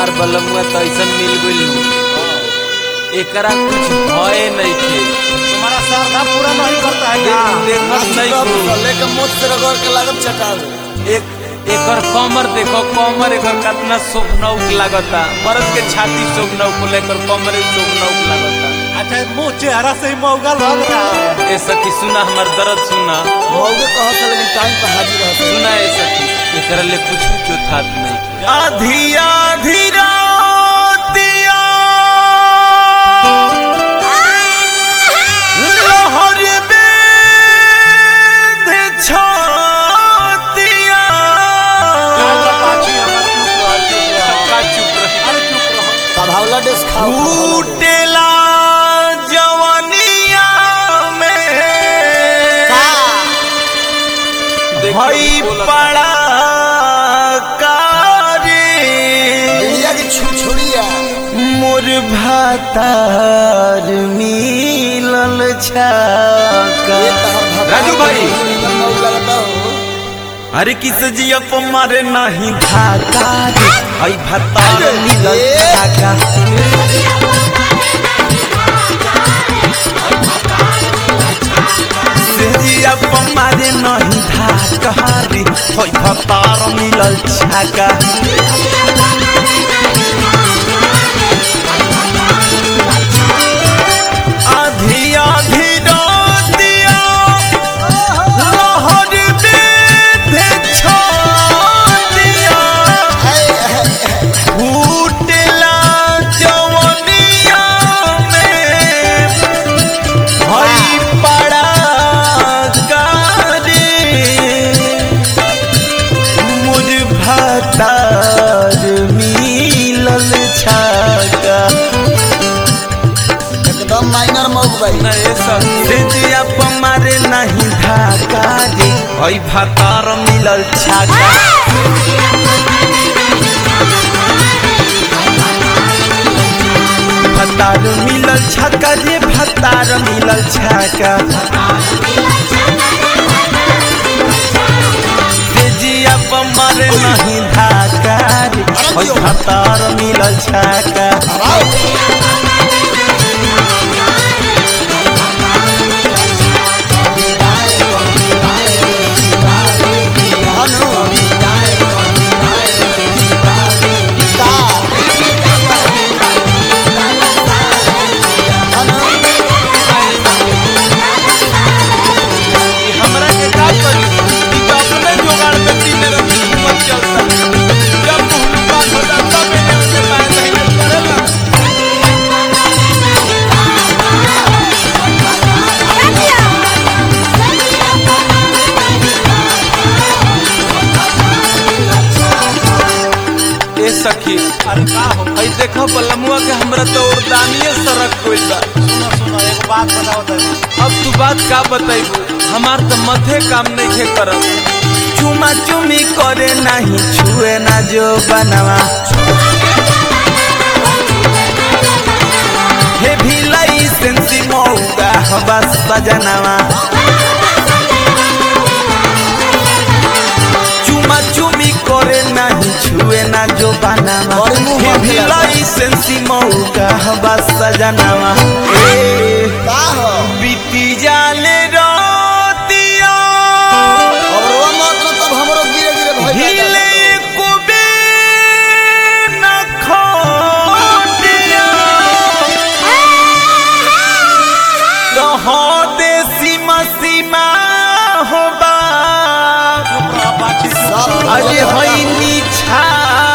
हमार बलमुआ तो ऐसा मिल गइल नु एकरा कुछ भय नहीं थे तुम्हारा श्रद्धा पूरा नहीं करता है क्या देखत नहीं को लेके मुझ से रगड़ के लागत चटावे एक एकर कमर देखो कमर एकर कितना शोभनौक लागता मर्द के छाती शोभनौक को लेकर कमर शोभनौक लागता अच्छा मुंह चेहरा से ही मौगा लग रहा है ए सखी सुना हमर दर्द सुना मौगे कहत है, लेकिन टाइम पर हाजिर रहते सुना ए सखी एकरा ले कुछ चौथात नहीं आधी आधी रातिया लहर बेध छातिया का चुप रही अरे चुप रहो कभावला डेस खाओ फूटेला जवानिया में देखो, भाई बोला था। पड़ा कारी इंडिया की छुछुड़िया मोर भातार मिलल छाका राजू भाई। लगता हो अरे किस जिया को मारे नहीं धाका रे आई भतार मिलल छाका से जिया को मारे नहीं धाका रे आई भतार मिलल छाका आधी आधी रातिया लहर बेध छातिया फूटला जवनिया में हई पड़ा कारी मुझ भतार मिलल छाका एकदम माइनर मौग भाई सेजिया पमारे नहीं धाका रे हई भतार मिलल छाका भतार मिलल छाका रे भतार मिलल छाका सेजिया पमारे नहीं धाका रे हई भतार मिलल छाका हमरा के का करी ई तो अपने जोगाड़ पे तीन रंग हिम्मत चलता जब मुहल्ला बात हो जाता मैंने उसे पाए नहीं करेला ए सखी अरे का हो हई देखो बलमुआ के हमरा तो उर्दानिए सड़क गइल बा सुनो सुनो एक बात बताओ तनी अब तू बात का बताइबू हमार तो मथे काम नहीं खे करत चुमा चुमी करे नहीं छुए ना जो बनवा हे भी लाइसेंसी मौका हो बस सजनवा चुमा चुमी करे नहीं छुए ना जो बनवा बड़ी मुंह हे भी मांगेला। लाइसेंसी मौका हो बस सजनवा ए का हो बीती जाले रातिया और वो मत न तब हमरो गिरे गिरे भय हिले कुबे न खोटिया रहो दे सीमा सीमा हो बा चुप रहो बाकी सब अरे होई नीछा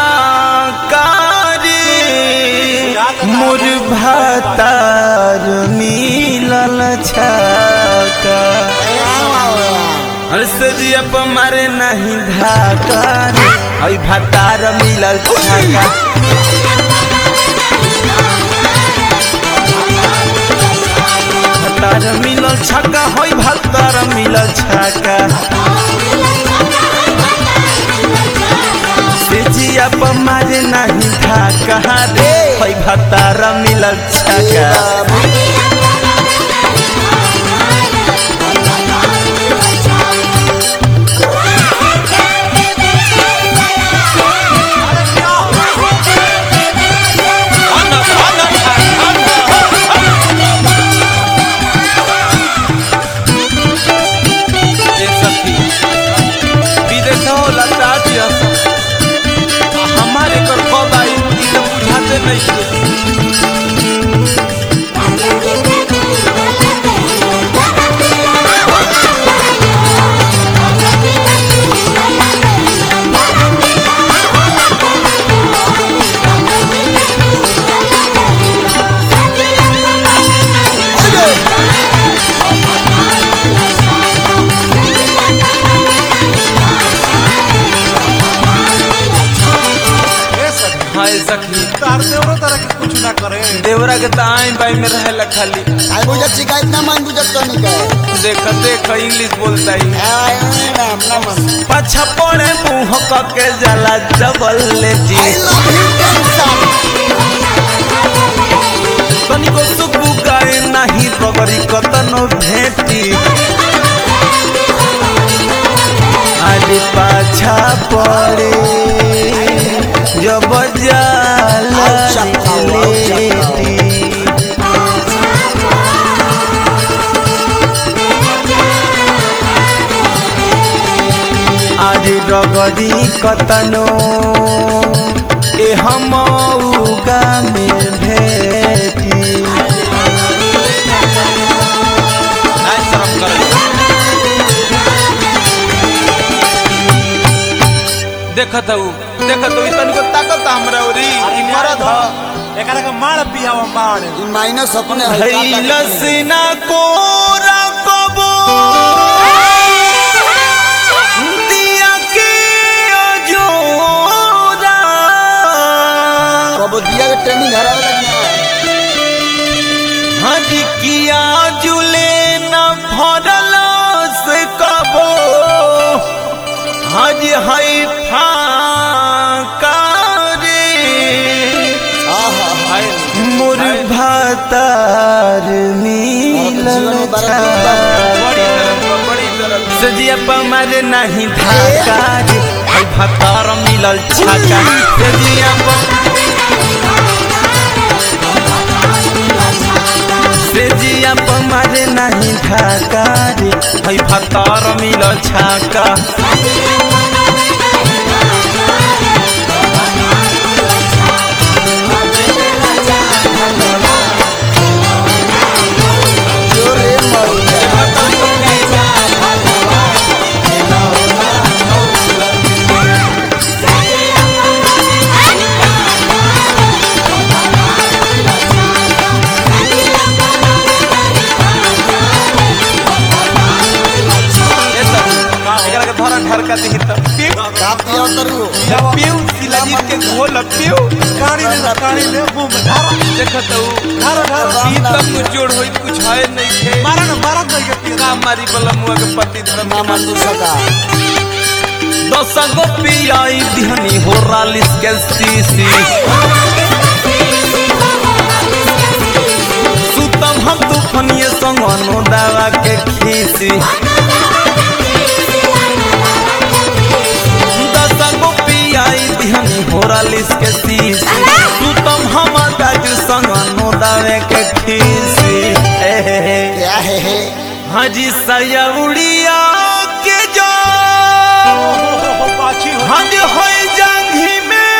कारी मोर भातार मिलल छका हर्षजिया पर मारे नहीं धाका रे हई भातार मिलल छका भातार मिलल छका हई भातार मिलल छका सेजिया पर मारे नहीं धाका रे हई भातार मिलल छका अरे क्या बुझाते नहीं ए सखी हाँ ये सखी तार देवरो तरह के कुछ ना करे देवरा के तो आइन बाई में रहेला खाली आई बुझत शिकायत ना मान बुझत तो नहीं कहे देख देख इंग्लिश बोलता ही आई राम ना मन पछा पड़े मुंह के जला जबल ले जी आई लव यू टेंशन तनिको सुकु गाए नाही रगरी कतनो भेटी आदि पाछा पड़े जब जाला आउ चक्का, आउ चक्का। लेटी आज रगरी कतनो ए हम उगा में भेटी आई शर्म करे देखत हूँ देखत हूँ तनिको ताकत हमरा ओरी अरे ई मरद मरद ह ह एकरा के मार पियावा मार ई माइनस अपने है का करे? हैलसिना कोरा कबो दिया के अजोरा कब दिया के ट्रेनिंग हरावे लगना हज किया जुले न भरल से कबो हज है फाका रे आहा मोर भातार नीलल जीवन में बड़ा छा। सजिया पमर नहीं धाका रे है भातार मिलल छाका सजिया सेजिया पमर नहीं धाका रे है भातार मिलल छाका जोरे मर ये सब एकरा के धरा ढरका दिही त पिउ का पिया तरु पिउ शिलाजीत के घोल पिउ कानी दे कानी दे मुंह में धार देखत हूँ धार धार ई तब कुछ जोड़ होई कुछ है नहीं खे मारा ना मारा नहीं के पिया का मारी बला मुआ के पति धर्म ना मन तू सका दस गो पियाई दिहनी हो रालिस के सीसी सुतम हम तूफनिए संग अनु दावा के खीसी दस गो पियाई दिहनी हो रालिस के सीसी सुतम हम दाजू संग अनु दावे के खीसी ए हे हे क्या है है हाजी सयउड़िया के जो पाछी हो हज होई जंघी में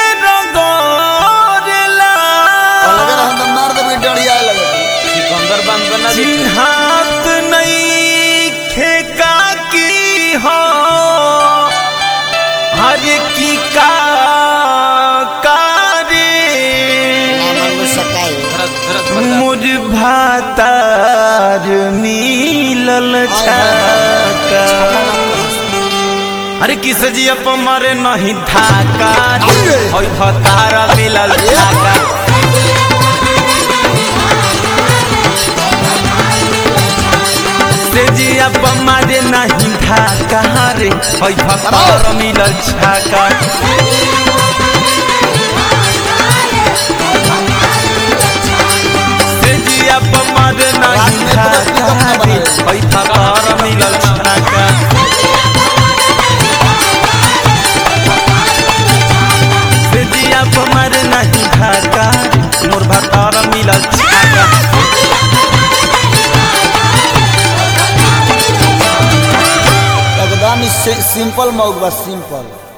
रगोरेला अगर हम तो मार दे डरिया लगे सिकंदर बंद बना चिन्हात नहीं खेका की हो हर की का कारे ना मन तू सका मुझ भातार मिलल छाका अरे किस जी अप मरे नहीं धाका होई भतार मिलल छाका से जी अप मरे नहीं धाका रे होई भतार मिलल छाका से जी अप मरे नहीं धाका रे होई भतार मिलल छाका से दिया पमर नहीं धाका मोर भतार मिलल छाका एकदम सिंपल मौक बस सिंपल